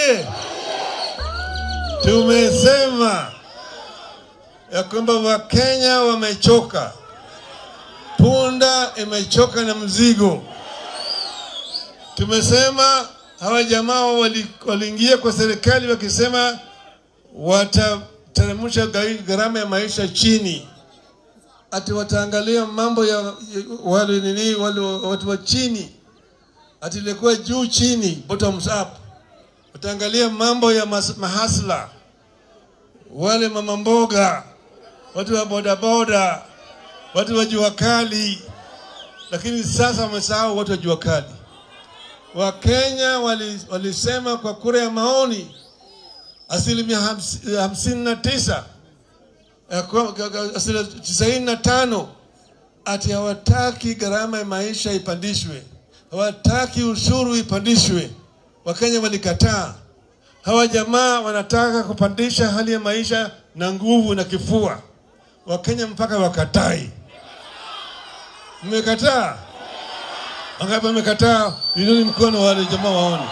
oye! Tumesema ya kwamba Wakenya wamechoka, punda imechoka na mzigo. Tumesema hawa jamaa wali- waliingia kwa serikali wakisema watateremsha gai- gharama ya maisha chini, ati wataangalia mambo ya ya- wale nini wale watu wa chini, ati ilikuwa juu chini, bottoms up. Wataangalia mambo ya mas- mahasla, wale mama mboga, watu wa bodaboda, watu wa jua kali, lakini sasa wamesahau watu wa jua kali. Wakenya wali- walisema kwa kura ya maoni asilimia hamsi- hamsini na tisa ya kwa- kwa- kwa- asilimia tisaini na tano ati hawataki gharama ya maisha ipandishwe, hawataki ushuru ipandishwe. Wakenya walikataa. Hawa jamaa wanataka kupandisha hali ya maisha na nguvu na kifua. Wakenya mpaka wakatai. Mmekataa? Wangapi wamekataa? Inuni mkono wale jamaa waone.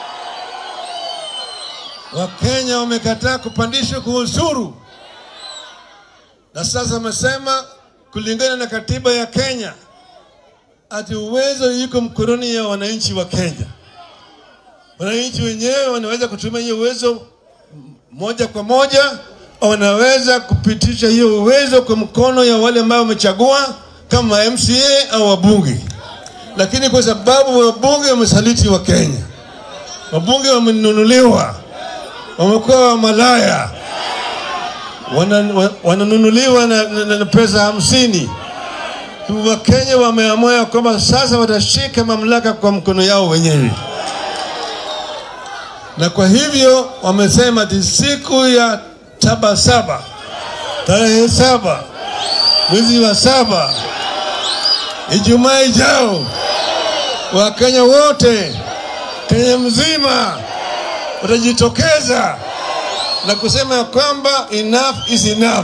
Wakenya wamekataa kupandishwa kwa ushuru, na sasa wamesema kulingana na katiba ya Kenya ati uwezo yuko mkononi ya wananchi wa Kenya. Wananchi wenyewe wanaweza kutumia hiyo uwezo moja kwa moja, au wanaweza kupitisha hiyo uwezo kwa mkono ya wale ambao wamechagua kama MCA au wabunge, lakini kwa sababu wabunge wamesaliti wa Kenya, wabunge wamenunuliwa, wamekuwa malaya, wana- wa- wananunuliwa na, na, na pesa hamsini. Wakenya wameamua ya kwamba sasa watashika mamlaka kwa mkono yao wenyewe, na kwa hivyo wamesema ati siku ya saba saba tarehe saba mwezi wa saba Ijumaa ijao Wakenya wote Kenya mzima watajitokeza na kusema ya kwamba enough is enough.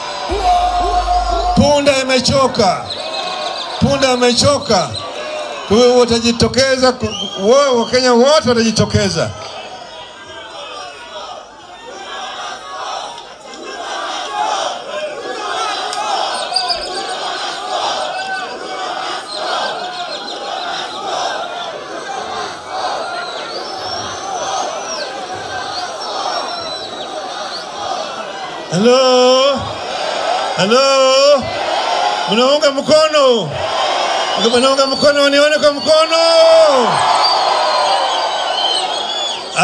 Punda imechoka, punda imechoka. Kwa hiyo watajitokeza, ku- wo- Wakenya wote watajitokeza. Halo, halo, mnaunga mkono? Mnaunga mkono, nione kwa mkono.